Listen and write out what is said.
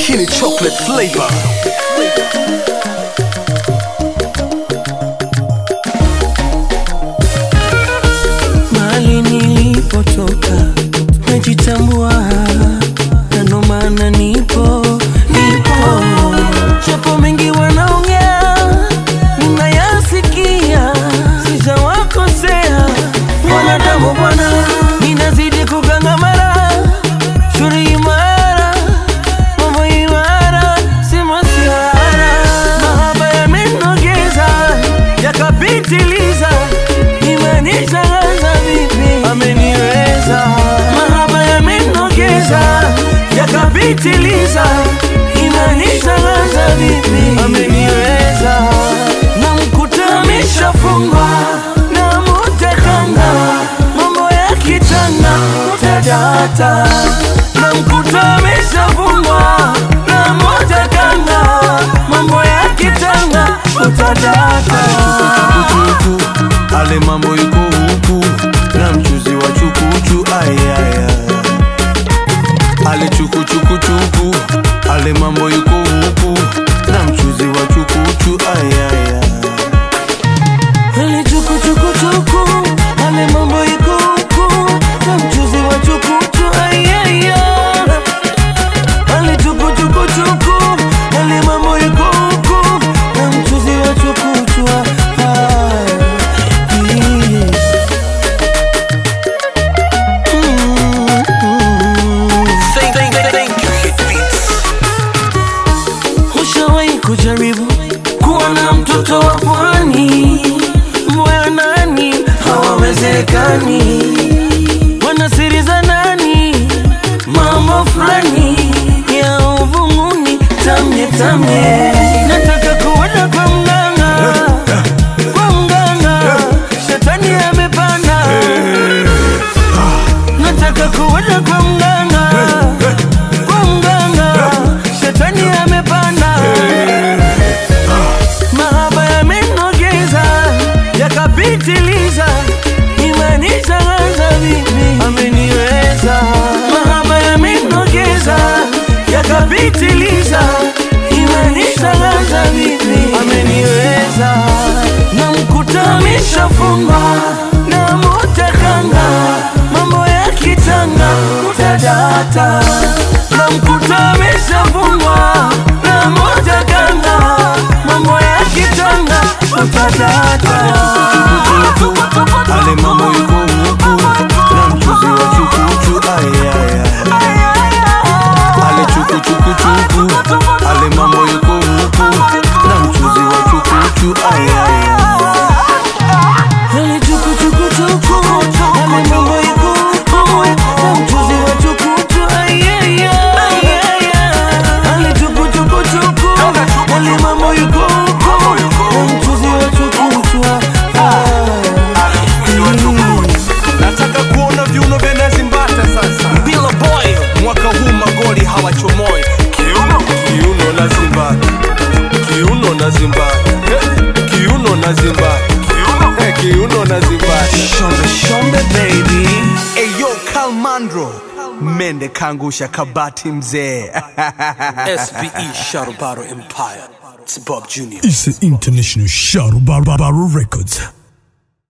Kini chocolate flavor. Mahali nilipotoka najitambua, na ndo maana nipo nipo, japo mengi wanaongea ninayasikia, sijawakosea wanadamu bwana, ninazidi kugangamara, shuri imara, mambo imara, sima siara, mahaba yamenogeza yakapitiliza, imenishangaza vipi ameniweza, mahaba yamenogeza yakapitiliza, imenishangaza vipi ameniweza, na mkuta ameshafungwa na mutekanga, mambo ya kitanga utadata, na mkuta ameshafungwa na mutekanga, mambo ya kitanga utadata. Chukuchuku, ale mambo yuko huku na mchuzi wa chukuchu ayaya ale chukuchukuchuku ale mambo yuko huku na mchuzi wa chukuchu ayaya Ale chuku chuku chuku, ale mambo iko huku, na mchuzi wa chukuchu ayaya. Ale chuku chuku chuku, ale mambo iko huku, na mchuzi wa chukuchu ayaya. Thank, thank, thank, thank you, Hit Beats. Ushawahi kujaribu kuwa na mtoto wa pwani? Moyo nani hawawezekani, wana siri za nani? Mambo fulani ya uvunguni, tamye tamye, nataka kuenda kwa mganga, kwa mganga, shetani amepanda, nataka kuenda kwa mganga, kwa mganga, shetani amepanda mahaba yamenogeza yakapitiliza, imenishangaza vipi ameniweza. Mahaba yamenogeza yakapitiliza, imenishangaza vipi ameniweza. Na mkuta ameshafungwa na mutakanga, mambo ya kitanga utadata. Na mkuta ameshafungwa na mutakanga, mambo ya kitanga utadata. ale mambo yuko huku na mchuzi wa chukuchu ayaya ale chukuchukuchuku ale mambo yuko huku na mchuzi wa chukuchu ayaya Ale chuku chuku chuku, ale mambo iko huku, na mchuzi wa chukuchu ayaya. Ale chuku chuku chuku, ale mambo iko huku, na mchuzi wa chukuchu ayaya. nataka kuona viuno vya nazi mbata sasa bila boy mwaka huu magoli hawachomoi kiuno kiuno na zimbata kiuno na zimbata Eh, kiuno na zimbata Eh, kiuno na zimbata shombe shombe baby eyo kalmandro mende kangusha kabati mzee SVE Shadow Battle Empire. It's Bob Jr. It's an international Shadow Bar Bar Bar Records.